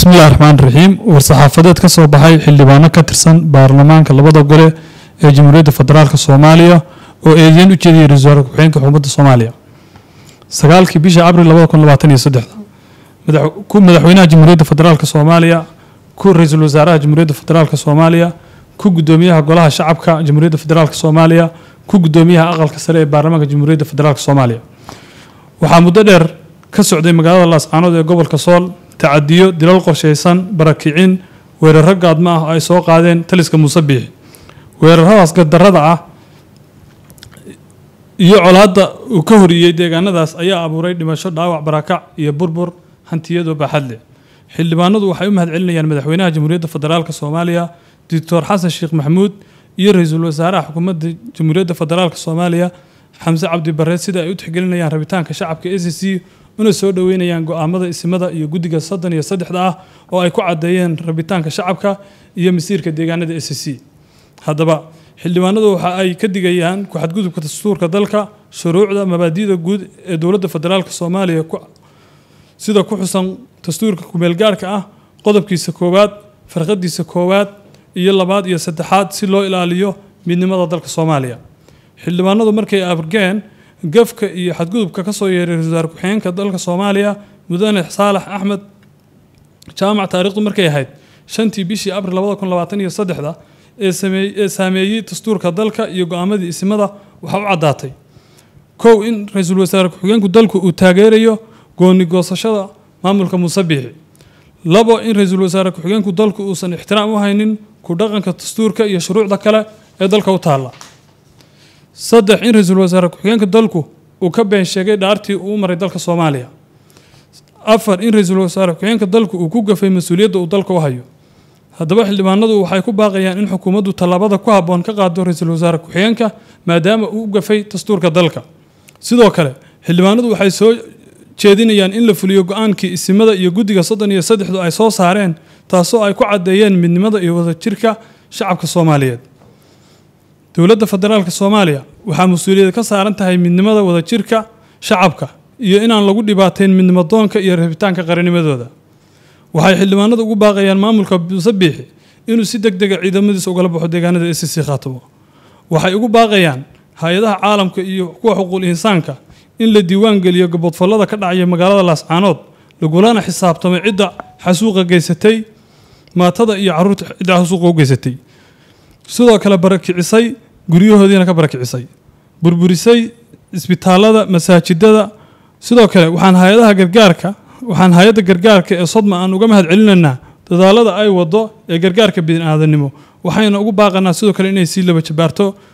bismillahi raxmaan raxiim war-saxaafadeed ka soo baxay xildhibaano ka tirsan baarlamaanka labada gole ee jamhuuriyadda federaalk soomaaliya oo eedeyn u jeediyay ra-iisul wasaare ku-xigeenka xukuumadda soomaaliya sagaalkii bisha abril labada kun labaatan iyo saddexda ku madaxweynaha jamhuuriyadda federaalk soomaaliya ku ra-iisul wasaaraha jamhuuriyadda federaalk soomaaliya ku guddoomiyaha golaha shacabka jamhuuriyadda federaalk soomaaliya ku guddoomiyaha aqalka sare ee baarlamaanka jamhuuriyadda federaalk soomaaliya waxaa muddo dheer ka socday magaalada laascaanood ee gobolka sool tacadiyo dilal qorshaysan barakicin weeraro gaadmo ah oo ay soo qaadeen taliska muuse biixi weeraradaas gadarada ah iyo colaadda uu ka horiyey deegaanadaas ayaa abuuray dhimasho dhaawac barakac iyo burbur hantiyadoo baaxad leh xildhibaanadu waxay u mahad celinayaan madaxweynaha jamhuuriyadda federaalk soomaaliya doctor xasan sheekh maxamuud iyo ra-iisul wasaaraha xukuumadda jamhuuriyadda federaalk soomaaliya xamse cabdi bare sida ay u tixgelinayaan rabitaanka shacabka a c c una soo dhoweynayaan go-aamada isimada iyo guddiga soddon iyo saddexda ah oo ay ku caddeeyeen rabitaanka shacabka iyo masiirka deegaanada a c c haddaba xildhibaanadu waxa ay ka digayaan ku-xadgudubka dastuurka dalka shuruucda mabaadi'da guud ee dowladda federaalk soomaaliya sida ku xusan dastuurka kumeelgaarhka ah qodobkiisa koowaad farqadiisa koowaad iyo labaad iyo saddexaad si loo ilaaliyo midnimada dalka soomaaliya xildhibaanadu markay abrgeen gafka iyo xadgudubka ka soo yeeray ra-isul wasaare ku-xigeenka dalka soomaaliya mudane saalax axmed jaamac taariikhdu markay ahayd shantii bishii abril labada kun labaatan iyo saddexda ee saameeyey dastuurka dalka iyo go-aamadii isimada waxaa u caddaatay kow in ra-iisul wasaare ku-xigeenku dalku uu taageerayo gooni goosashada maamulka muuse biixi labo in ra-iisul wasaare ku-xigeenku dalku uusan ixtiraam u haynin ku dhaqanka dastuurka iyo shuruucda kale ee dalka u taalla saddex in ra-iisul wasaare ku-xigeenka dalku uu ka been sheegay dhaartii uu maray dalka soomaaliya afar in ra-iisul wasaare ku-xigeenka dalku uu ku gafay mas-uuliyadda uu dalka u hayo haddaba xildhibaanadu waxay ku baaqayaan in xukuumaddu tallaabada ku habboon ka qaado ra-iisul wasaare ku-xigeenka maadaama uu u gafay dastuurka dalka sidoo kale xildhibaanadu waxay soo jeedinayaan in la fuliyo go-aankii isimada iyo guddiga soddon iyo saddexdu ay soo saareen taasoo ay ku caddeeyeen midnimada iyo wadajirka shacabka soomaaliyeed dowladda federaalk soomaaliya waxaa mas-uuliyad ka saaran tahay midnimada wadajirka shacabka iyo inaan lagu dhibaateyn midnimadoonka iyo rabitaanka qaranimadooda waxay xildhibaanadu ugu baaqayaan maamulka muuse biixi inuu si deg dega ciidamadiisa ugala baxo deegaanada a c c khaatamo waxay ugu baaqayaan hay-adaha caalamka iyo kuwa xuquuq insaanka in la diiwaan geliyo gabodfallada ka dhacaya magaalada laascaanood lagulana xisaabtamay cidda xasuuqa geysatay maatada iyo caruurta cidda xasuuqa u geysatay sidoo kale barakicisay guryahoodiina ka barakicisay burburisay isbitaalada masaajidada sidoo kale waxaan hay-adaha gargaarka waxaan hay-adda gargaarka ee sodma aan uga mahad celinaynaa dadaalada ay wado ee gargaarka bini-aadanimo waxayna ugu baaqanaa sidoo kale inay sii laba jabaarto